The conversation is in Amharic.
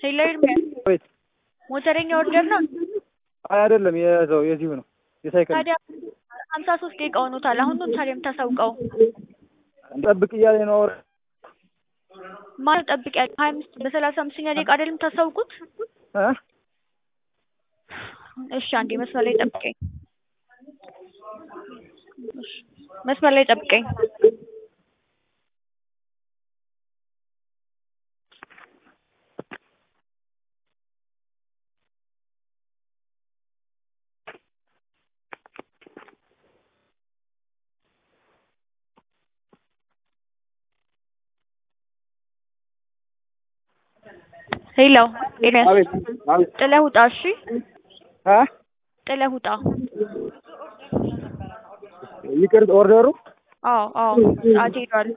ሄሎ ኤርሚያስ ወይት ሞተረኛ ኦርደር ነው አይ አይደለም፣ የዛው የዚሁ ነው የሳይክል ታዲያ ሀምሳ ሶስት ደቂቃ ሆኖታል። አሁን ነው ታዲያ የምታሳውቀው? ጠብቅ እያለኝ ነው። አውራ ማለት ጠብቅ ያለ ሀያ አምስት በሰላሳ አምስተኛ ደቂቃ አይደለም የምታሳውቁት? እ እሺ አንዴ መስመር ላይ ጠብቀኝ። እሺ፣ መስመር ላይ ጠብቀኝ። ሄሎ ኤርሚያስ አቤት አቤት ጥለህ ውጣ። እሺ እ ጥለህ ውጣ። ይቅር ኦርደሩ አዎ አዎ ሰዓት ሄዷል።